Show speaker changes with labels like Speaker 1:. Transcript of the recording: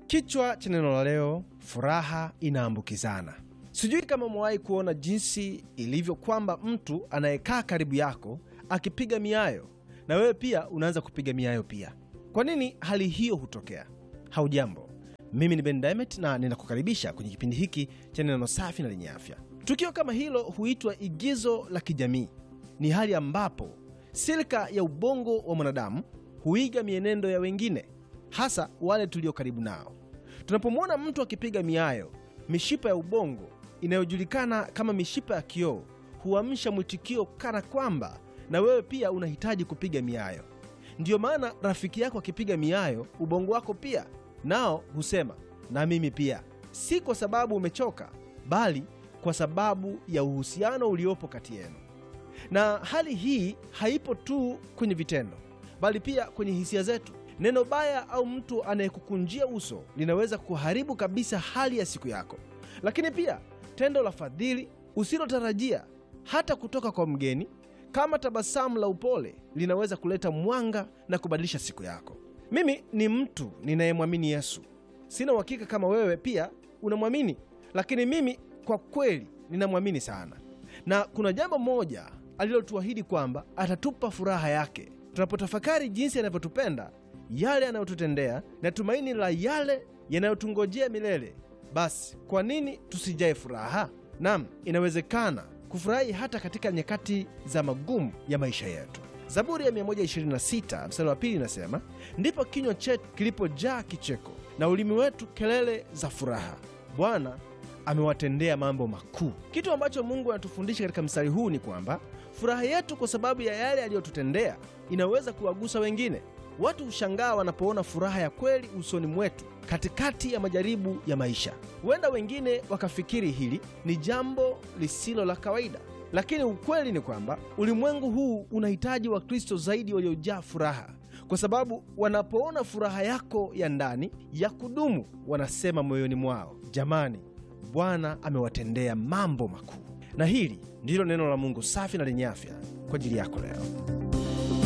Speaker 1: Kichwa cha neno la leo, furaha inaambukizana. Sijui kama umewahi kuona jinsi ilivyo kwamba mtu anayekaa karibu yako akipiga miayo na wewe pia unaanza kupiga miayo pia. Kwa nini hali hiyo hutokea? Haujambo, mimi ni Ben Diamond na ninakukaribisha kwenye kipindi hiki cha neno safi na lenye afya. Tukio kama hilo huitwa igizo la kijamii. Ni hali ambapo silika ya ubongo wa mwanadamu huiga mienendo ya wengine, hasa wale tulio karibu nao. Tunapomwona mtu akipiga miayo, mishipa ya ubongo inayojulikana kama mishipa ya kioo huamsha mwitikio kana kwamba na wewe pia unahitaji kupiga miayo. Ndiyo maana rafiki yako akipiga miayo, ubongo wako pia nao husema na mimi pia, si kwa sababu umechoka, bali kwa sababu ya uhusiano uliopo kati yenu. Na hali hii haipo tu kwenye vitendo, bali pia kwenye hisia zetu. Neno baya au mtu anayekukunjia uso linaweza kuharibu kabisa hali ya siku yako, lakini pia tendo la fadhili usilotarajia hata kutoka kwa mgeni kama tabasamu la upole linaweza kuleta mwanga na kubadilisha siku yako. Mimi ni mtu ninayemwamini Yesu. Sina uhakika kama wewe pia unamwamini, lakini mimi kwa kweli ninamwamini sana, na kuna jambo moja alilotuahidi kwamba atatupa furaha yake tunapotafakari jinsi anavyotupenda, yale anayotutendea na tumaini la yale yanayotungojea milele. Basi kwa nini tusijae furaha? Nam, inawezekana kufurahi hata katika nyakati za magumu ya maisha yetu. Zaburi ya 126 mstari wa pili inasema, ndipo kinywa chetu kilipojaa kicheko na ulimi wetu kelele za furaha. Bwana amewatendea mambo makuu. Kitu ambacho Mungu anatufundisha katika mstari huu ni kwamba furaha yetu kwa sababu ya yale aliyotutendea inaweza kuwagusa wengine. Watu hushangaa wanapoona furaha ya kweli usoni mwetu katikati ya majaribu ya maisha. Huenda wengine wakafikiri hili ni jambo lisilo la kawaida, lakini ukweli ni kwamba ulimwengu huu unahitaji Wakristo zaidi waliojaa furaha, kwa sababu wanapoona furaha yako ya ndani ya kudumu, wanasema moyoni mwao, jamani, Bwana amewatendea mambo makuu. Na hili ndilo neno la Mungu safi na lenye afya kwa ajili yako leo.